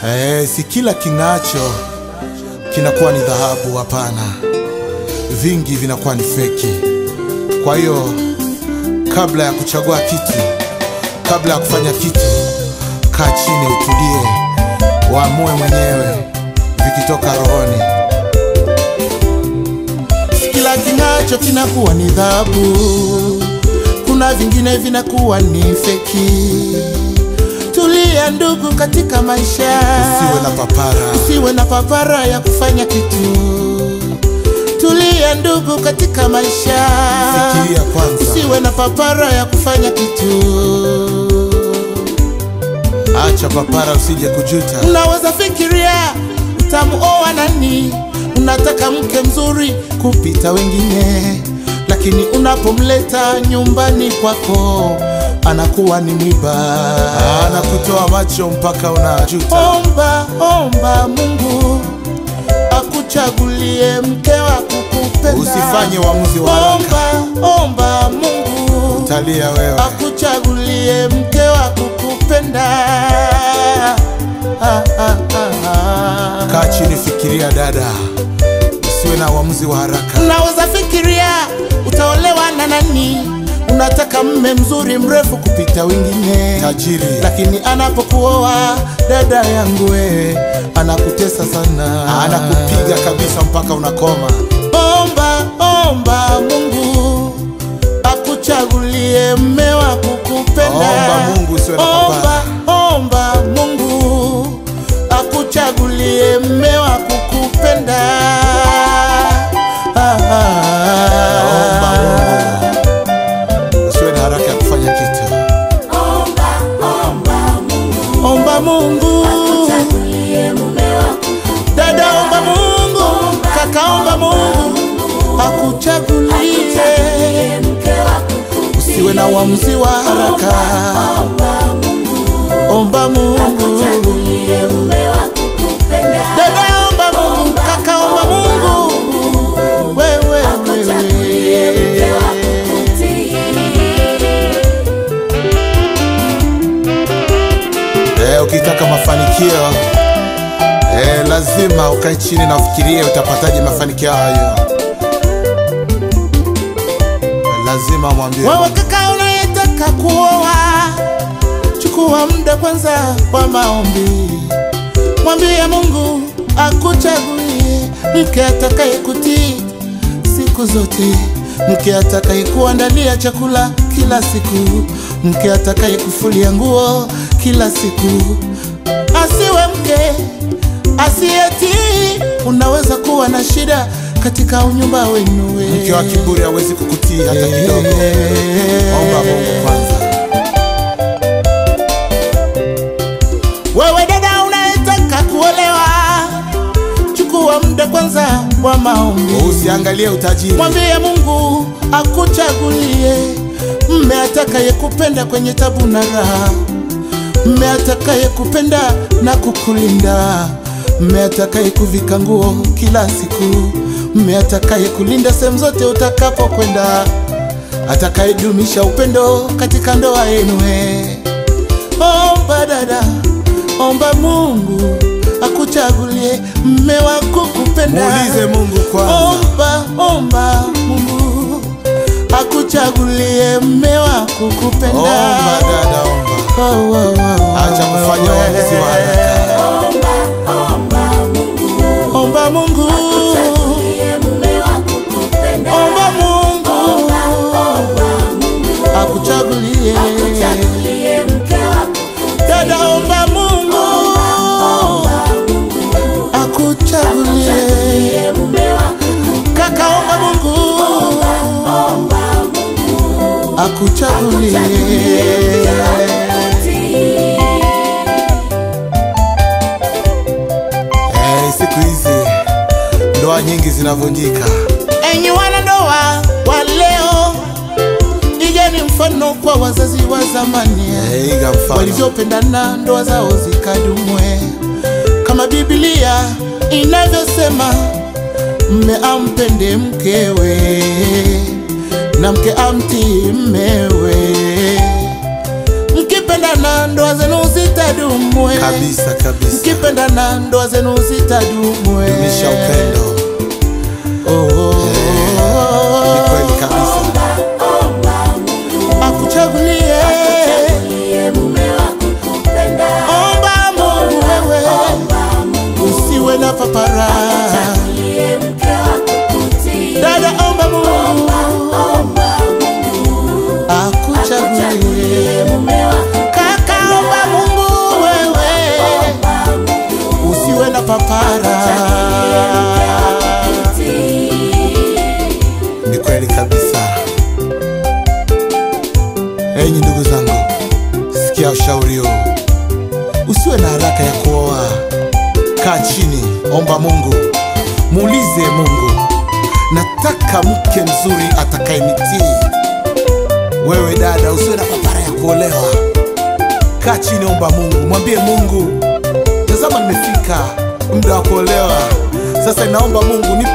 Eh, si kila king'acho kinakuwa ni dhahabu. Hapana, vingi vinakuwa ni feki. Kwa hiyo kabla ya kuchagua kitu, kabla ya kufanya kitu, kaa chini, utulie, waamue mwenyewe vikitoka rohoni. Si kila king'acho kinakuwa ni dhahabu, kuna vingine vinakuwa ni feki. Tulia ndugu, katika maisha Usiwe na papara. usiwe na papara ya kufanya kitu. Tulia ndugu, katika maisha Fikiria kwanza. usiwe na papara ya kufanya kitu. Acha papara, usije kujuta. Unaweza fikiria utamuoa nani, unataka mke mzuri kupita wengine, lakini unapomleta nyumbani kwako anakuwa ni mwiba. Anakutoa macho mpaka unajuta. Omba, omba Mungu akuchagulie mke wa kukupenda. Usifanye uamuzi wa haraka. Omba, omba Mungu Talia wewe. akuchagulie mke wa kukupenda. Ah, ah, ah, ah. Kaa chini, fikiria dada, usiwe na uamuzi wa haraka. Unaweza fikiria utaolewa na nani, unataka mme mzuri mrefu kupita wengine Tajiri. lakini anapokuoa dada yangu we anakutesa sana, Anakupiga kabisa mpaka unakoma. Omba, omba Mungu akuchagulie mme wa kukupenda. Omba Mungu, usiwe na papara. Omba, omba Mungu akuchagulie mme wa kukupenda. Ah, ah, Omba Mungu. Usiwe na haraka ya kufanya kitu. Omba Mungu, dada, omba Mungu, kaka, omba Mungu akuchagulie. Usiwe na uamuzi wa haraka, omba Mungu, dada, omba Mungu, kaka, omba Mungu, wewe wewe. Eh, ukitaka mafanikio eh, lazima ukae chini na ufikirie utapataje mafanikio hayo. Lazima mwambie Wewe kaka unayetaka kuoa, chukua muda kwanza wa maombi, mwambie Mungu akuchagulie mke atakaye kutii siku zote, mke atakaye kuandalia chakula kila siku, mke atakaye kufulia nguo kila siku, asiwe mke asiyetii. Unaweza kuwa na shida katika unyumba wenu we. mke wa kiburi hawezi kukutii hata kidogo. Omba Mungu kwanza. Wewe dada unayetaka kuolewa, chukua muda kwanza wa maombi, Usiangalie utajiri. mwambie Mungu akuchagulie mme atakaye kupenda kwenye tabu na raha, mme atakaye kupenda na kukulinda, mme atakaye kuvika nguo kila siku, mme atakaye kulinda sehemu zote utakapokwenda, atakayedumisha upendo katika ndoa yenu. we. Omba dada, omba Mungu akuchagulie mme wa kukupenda. Muulize Mungu kwanza. Omba, omba Mungu akuchagulie mme wa kukupenda. Omba dada, omba. Oh, oh, oh, oh. Acha kufanya uamuzi wa haraka. Omba Mungu, omba Mungu akuchagulie. Dada, omba Mungu akuchagulie. Kaka, omba Mungu akuchagulie. Eh, siku hizi ndoa nyingi zinavunjika. Enyi wanandoa wa leo, igeni mfano kwa wazazi wa zamani Eh, iga mfano. walivyopendana, ndoa zao zikadumwe, kama Biblia inavyosema, mme ampende mkewe na mke amtii mmewe. Mkipenda mkipendana ndoa zenu zitadumwe kabisa kabisa mkipendana ndoa zenu zitadumwe dumisha upendo oh, oh, ni kweli kabisa akuchagulie omba Mungu wewe usiwe na papara dada omba Mungu akuchagulie kaka omba Mungu wewe usiwe na papara ni kweli kabisa enyi ndugu zangu sikia ushauri huu usiwe na haraka ya kuoa kaa chini omba mungu muulize mungu nataka mke mzuri atakayenitii wewe dada usiwe na papara ya kuolewa kaa chini omba mungu mwambie mungu tazama nimefika muda wa kuolewa sasa naomba mungu nipe